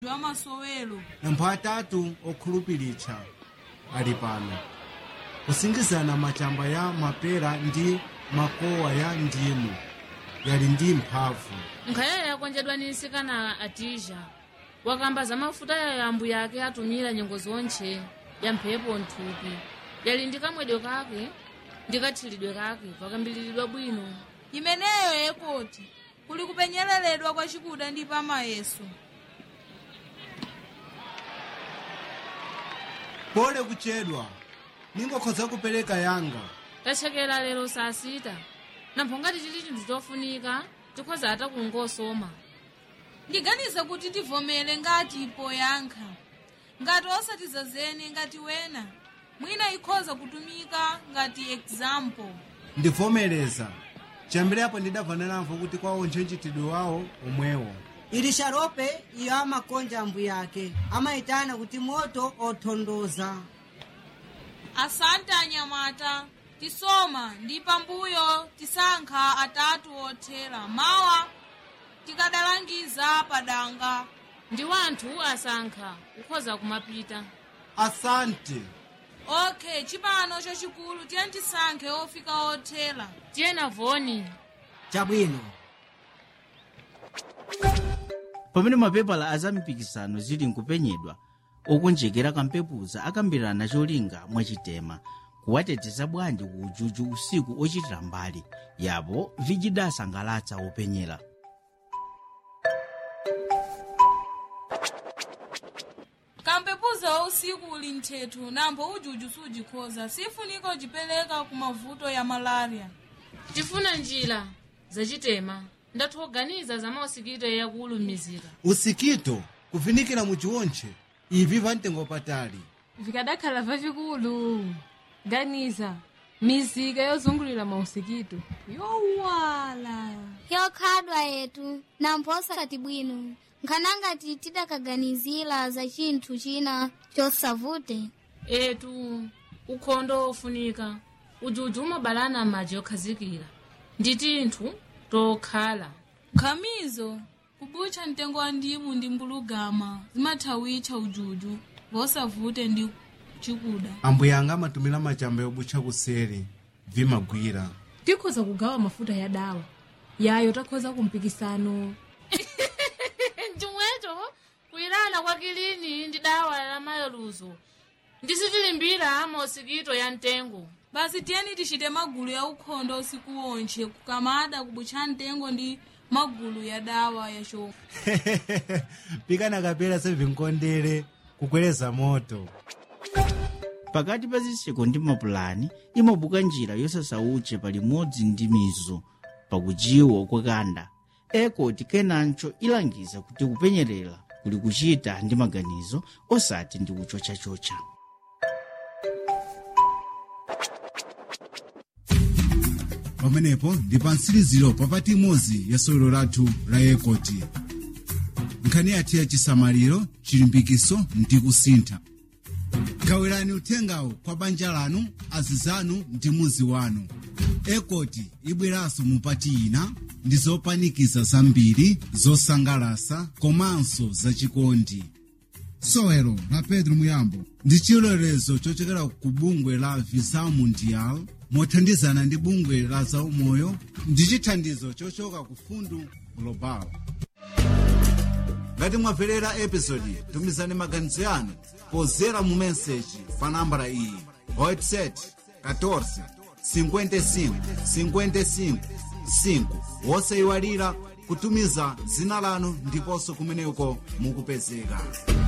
amasowelo nampho atatu okhulupiritsha ali pano kusingizana machamba ya mapera ndi makowa ya ndimu yali ndi mphamvu nkhayayo yakonjedwa ni nsikana atija wakamba za mafuta ya yambu yake atumira nyengo zonche ya mphepo nthupi yali ndi kamwedwe kake ndi kathilidwe kake pakambiliridwa bwino imeneyo yekoti kuli kupenyeleredwa kwa chikuda ndi pamayeso pole kuchedwa ningokhoza kupereka yanga tachekera lero saa sita nampho ngati chili chinthu chofunika tikhoza ata kungosoma ndiganiza kuti tivomere ngati poyankha ngati osatizazene ngati wena mwina ikhoza kutumika ngati example ndivomereza chiyambirapo ndidabvananamvo kuti kwawo ntchitidwe wawo omwewo ili sharope iyo amakonja ambu yake amayitana kuti moto othondoza asante anyamata tisoma ndi pambuyo tisankha atatu othera mawa tikadalangiza padanga ndi wanthu asankha ukhoza kumapita asante okay chipano chachikulu tiye tisankhe ofika othera tiyena voni chabwino pamene mapepala a zampikisano zili nkupenyedwa okonjekera kampepuza akambirana cholinga mwachitema kuwateteza bwanji ku ujuju usiku ochitira mbali yapo vijidasangalatsa openyera kampepuza usiku uli nthethu nambo ujuju sujikhoza sifunika ujipereka ku mavuto ya malaria tifuna njira zachitema ndathu oganiza za mausikito yakuulumizika usikito kuvinikira muchiwontche ivi pamtengo patali vikadakhala vavikulu ganiza mizika yozungulira mausikito yowala yokhadwa yetu namphosa bwino nkhanangati tidakaganizira za chinthu china chosavute etu ukhondo ofunika ujuju umabalana madzi okhazikira ndi tinthu tokhala khamizo kubutcha mtengo wa ndimu ndi mbulugama zimathawitcha ujuju vosavute ndi chikuda ambuye anga amatumira machamba yobutcha kuseri vimagwira tikhoza kugawa mafuta ya dawa yayo takhoza kumpikisano chomwecho kuyilana kwa kilini ndi dawa la mayeluzo ndisitilimbira mausikito ya mtengo basi tiyeni tichite magulu ya ukhondo usiku wonche kukamada kubutcha mtengo ndi magulu ya dawa ya shofu pikana kapera sevinkondere kukweleza moto pakati pa zitseko ndi mapulani imabuka njira yosasauche palimodzi ndi mizo pakujiwa kwakanda ekoti kenancho ilangiza kuti kupenyerera kuli kuchita ndi maganizo osati ndi kuchochachocha pamenepo ndi pa mtsiriziro papati imodzi ya sewero lathu la ekoti nkhani yathu ya chisamaliro chilimbikiso ndi kusintha gawirani uthengawo kwa banja lanu azizanu ndi muzi wanu ekoti ibweranso mupati ina ndi zopanikiza zambiri zosangalasa komanso zachikondi sewero la pedro muyambo ndi chilolezo chochokera ku bungwe la visa mundial mothandizana ndi bungwe la zaumoyo ndi chithandizo chochoka ku fundu global ngati mwamverera episodi tumizani maganizo yanu pozera mu meseji pa nambala iyi whatsapp 14 55 55 5 wosayiwalira kutumiza dzina lanu ndiponso kumeneko mukupezeka